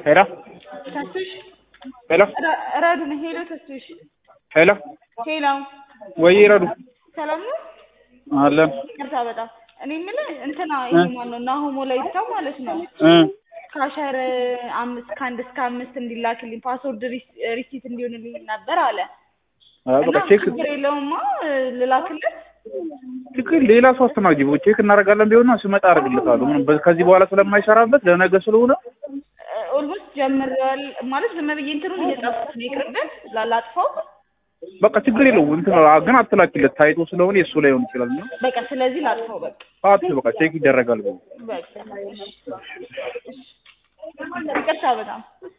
ሄሎ ተስፍሽ ሄሎ ረ- ረዱ ነው። ሄሎ ተስፍሽ፣ ሄሎ ሄሎ ወይ ረዱ ሰላም ነው? አለን ይቅርታ በጣም እኔ የምልህ እንትና ይሄ ማነው ናሆሞ ላይታ ማለት ነው እ ካሸር አምስት ከአንድ እስከ አምስት እንዲላክልኝ ፓስወርድ ሪሲት እንዲሆንልኝ ነበር አለ አይ እና በቃ ቼክ ችግር የለውማ ልላክለት ችግር ሌላ ሰው አስተናግጂ ቼክ እናደርጋለን ቢሆንና ስመጣ አደርግለታለሁ ምንም በ- ከዚህ በኋላ ስለማይሰራበት ለነገ ስለሆነ ኦልሞስት ጀምረዋል ማለት ዝም ብዬ እንትኑን እየጻፍኩት ነው ይቅርበት ላላጥፈው በቃ ችግር የለውም እንትን ግን አትላኪለት ታይቶ ስለሆነ የእሱ ላይ ሆን ይችላል እና በቃ ስለዚህ ላጥፈው በቃ አት በቃ ቼክ ይደረጋል በቃ ይቅርታ በጣም